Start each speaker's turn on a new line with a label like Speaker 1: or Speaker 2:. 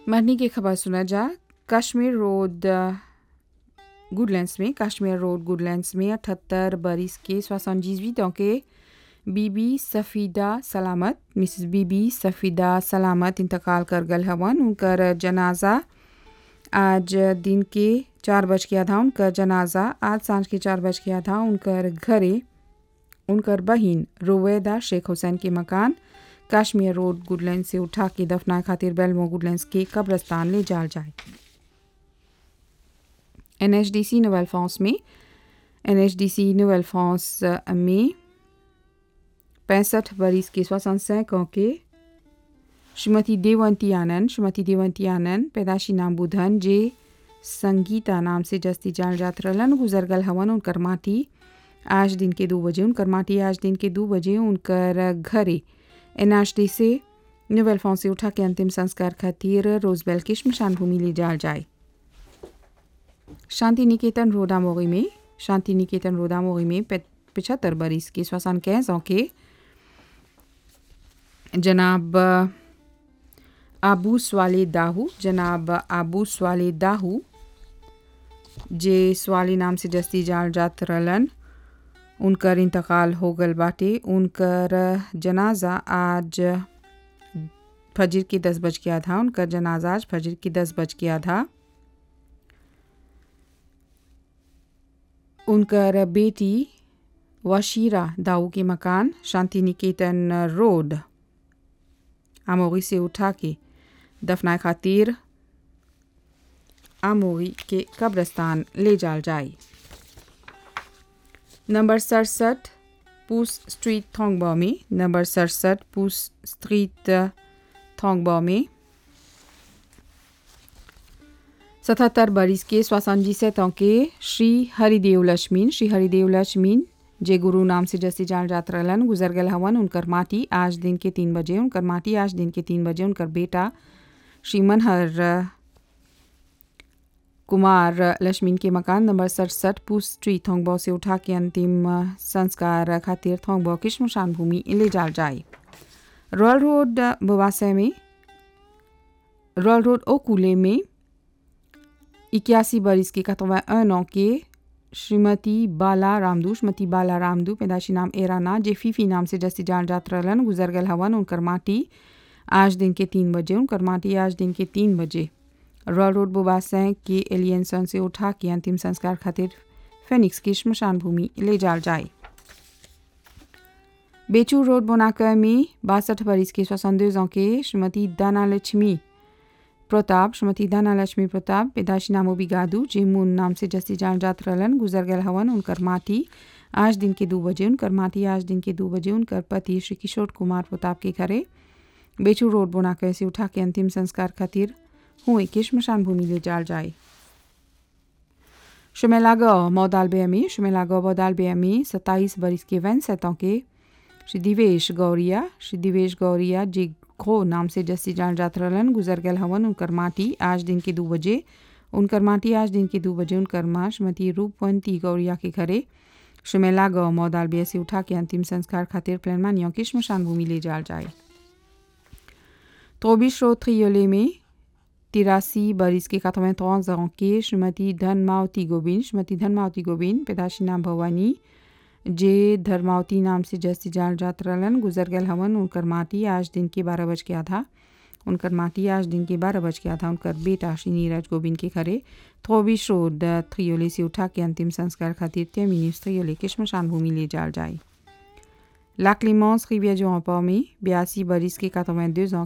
Speaker 1: मरने की खबर सुना जा कश्मीर रोड गुडलैंड्स में कश्मीर रोड गुडलैंड्स में अठहत्तर बरिस के सोixante के बीबी सफ़ीदा सलामत मिसेस बीबी सफ़ीदा सलामत इंतकाल कर गल हवन उनकर जनाजा आज दिन के चार बज के आधा उनकर जनाजा आज सांझ के चार बज के आधा उनकर घरे उनकर बहिन रोवेदा शेख हुसैन के मकान कश्मीर रोड गुडलैंड से उठा के दफनाए खातिर बेलमो गुडलैंड्स के कब्रस्तान ले जाल जाए एन एच डी सी नोवेल फ्रांस में एन एच डी सी नोवेल फ्रांस में पैंसठ बरिस के सोixante के श्रीमती देवंती आनंद श्रीमती देवंती आनंद पैदाशी नाम बुधन जे संगीता नाम से जस्ती जाल जात रहलन गुजर गल हवन उनकर माटी आज दिन के दो बजे उनकर माटी आज दिन के दो बजे उनकर घरे एनएचडी से नोवेल फोन से उठा के अंतिम संस्कार खातिर रोजबेल के शमशान भूमि ले जाल जाए शांति निकेतन रोदामोगी में शांति निकेतन रोदामोगी में पचहत्तर बरिस के सोसान कैसों के जनाब आबू स्वाले दाहू जनाब आबू स्वाले दाहू जे स्वाली नाम से जस्ती जाल जात रहलन उनकर इंतकाल हो गल बाटे उनकर जनाजा आज फजर के दस बज के आधा उनकर जनाजा आज फजर के दस बज के आधा उनकर बेटी वशीरा दाऊ के मकान शांति निकेतन रोड आमोगी से उठा के दफनाए खातिर आमोगी के कब्रस्तान ले जाल जाए नंबर सड़सठ पूस स्ट्रीट थोंगबा में नंबर सड़सठ पूस स्ट्रीट थोंगबा में सतहत्तर बरिस के सोixante से के श्री हरिदेव लक्ष्मीन श्री हरिदेव लक्ष्मीन जे गुरु नाम से जैसे जान जात रहलन गुजर गल हवन उनकर माटी आज दिन के तीन बजे उनकर माटी आज दिन के तीन बजे उनकर बेटा श्री मनहर कुमार लक्ष्मीन के मकान नंबर सड़सठ पूस स्ट्रीट थोंगबो से उठा के अंतिम संस्कार खातिर थोंगबो की शमशान भूमि ले जाल जाए रॉयल रोड बवासे में रॉयल रोड ओकुले में इक्यासी बरिस के कतवा नौ के श्रीमती बाला रामदू श्रीमती बाला रामदू पैदाशी नाम एराना जे फीफी नाम से जस्ती जान जात रहलन गुजर गल हवन उनकर माटी आज दिन के तीन बजे उनकर माटी आज दिन के तीन बजे रॉयल रोड बुबासैं के एलियंसन से उठा के अंतिम संस्कार खातिर फेनिक्स की शमशान भूमि ले जाल जाए बेचू रोड बोनाकर में बासठ बरिस के सोixante के श्रीमती दाना लक्ष्मी प्रताप श्रीमती दाना लक्ष्मी प्रताप पैदाशी नामो बिगादू जेमुन नाम से जस्ती जान जात रहलन गुजर गल हवन उनकर माटी आज दिन के दो बजे उनकर माटी आज दिन के दो बजे उनकर पति श्री किशोर कुमार प्रताप के घरे बेचू रोड बोनाकर से उठा के अंतिम संस्कार खातिर हुए कि शमशान भूमि ले जाल जाए शुमेलागा मौदालबे में शुमेलागा मौदालबे में सत्ताईस बरिस के वैन सतों के श्री दिवेश गौरिया श्री दिवेश गौरिया जी खो नाम से जस्सी जान जात रहलन गुजर गल हवन उनकर माटी आज दिन के दो बजे उनकर माटी आज दिन के दो बजे उनकर माँ श्रीमती रूपवंती गौरिया के घरे शुमेला गौ मौदालबे से उठा के अंतिम संस्कार खातिर प्लानमानियों की शमशान भूमि ले जाल जाए तोबिश रोथ्रियोले में तिरासी बरिस के quatre-vingt-trois ans के श्रीमती धनमावती गोविंद श्रीमती धनमावती गोविंद पैदाशी नाम भवानी जे धर्मावती नाम से जैसी जाल जात रहलन गुजर गल हवन उनकर माटी आज दिन के बारह बज के आधा उनकर माटी आज दिन के बारह बज के आधा उनकर बेटा श्री नीरज गोविंद के घरे थोबिश रोड थ्रियोले से उठा के अंतिम संस्कार खातिर त्यमिनिस थ्रियोले के शमशान भूमि ले जाल जाए लाक्लिमॉन्स रिविया जो में बयासी बरिस के quatre-vingt-deux ans